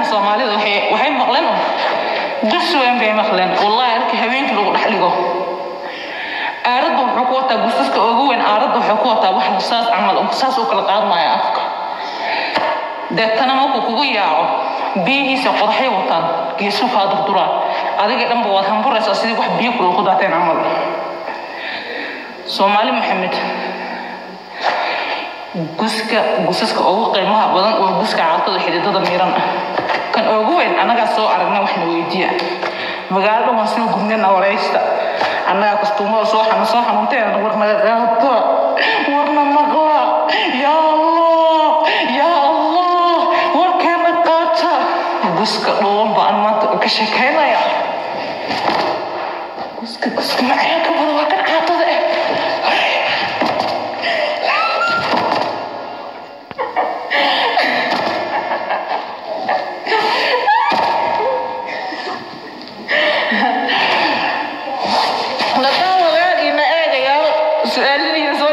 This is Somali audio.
soomaalida waxay waxay maqleen un gus weyn bay maqleen wallahi arki habeenkii lagu dhex dhigo aaradda wuxuu ku wataa gusaska ugu weyn aaradda wuxuu ku wataa wax saas camal saas u kala qaadmaya afka deetana markuu kugu yaaco biyihiisa qodaxay wataan geesu kaa durduraan adiga dhanba waad hamburaysaa sidii wax biyo kula ku daateen camal soomaali maxamed guska gusaska ugu qiimaha badan waa guska caatada xididada miiran ah kan ugu weyn annagaa soo aragna waxna weydiiya magaalada waan soo gudnayna waraysta annagaa kastuumada soo xanu soo xanuunteen warnaga qaata warna maqla yaa allah yaa allah warkeena qaata guska dhuuban baan maanta ka sheekaynaya guska guska macaan ka badan waa kan caatada eh lakaan walaal ina eegayaal su-aaladiina soo